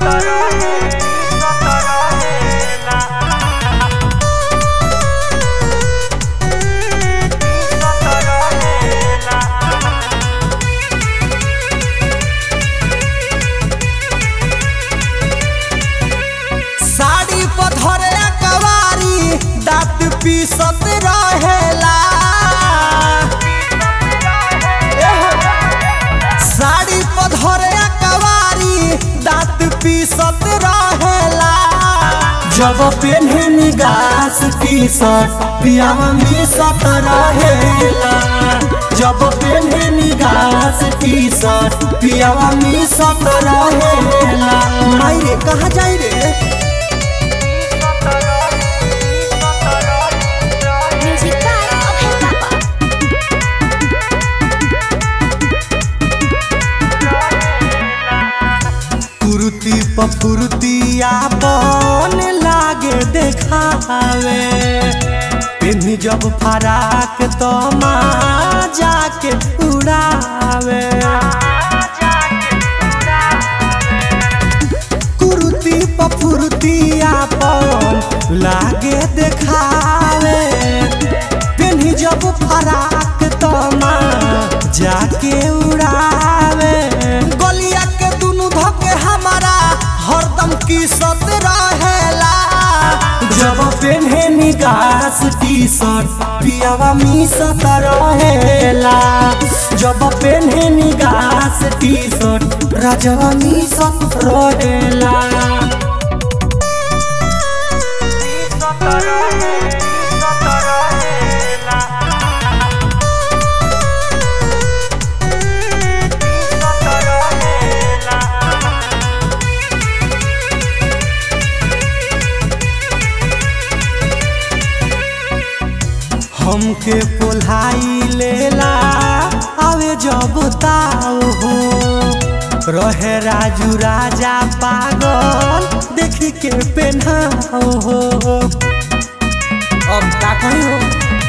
साड़ी पधरे कवारी दांत पीसत रहेला साड़ी पधरे कवारी दांत पीसत रहेला जब पेन्हे निगास टी शर्ट पियावा मिसत रहेला जब पेन्हे निगास टी शर्ट पियावा मिसत रहेला माई रे कहाँ जाई रे Music by Abhay Papa. कुर्ती पफुर्तिया बन लागे देखावे पेन्ही जब फराक तो जाके उड़ावे कुर्ती पफुर्तिया बन लागे देखावे पेन्ही जब फराक तो जाके उड़ावे गलिया के दुनु धके हमारा हरदम की सत रहेला जब पेन्हे निगास टी शर्ट पियावा मिसत रहेला जब पेन्हे निगास टी शर्ट राजवा मिसत रहेला हमके पोल्हाई लेला आवे जब ताव हो रहे राजू राजा पागल देखी के पेन्हाव हो अब का कही हो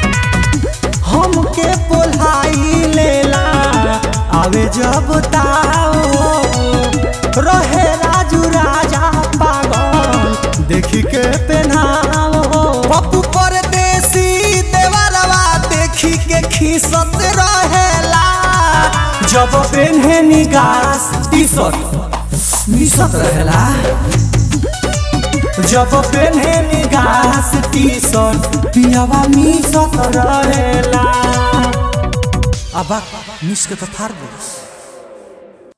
हमके पोल्हाई लेला आवे जब ताव हो रहे राजू राजा पागल देखी के पेन्हाव हो पप्पू परदेसी देवरवा देखी के खीसत रहेला जब पेन्हे निगास टी शर्ट मिसत रहेला जब पेन्हे निगास टी शर्ट पियावा मिसत रहेला अब मिस के तो फाड़ दे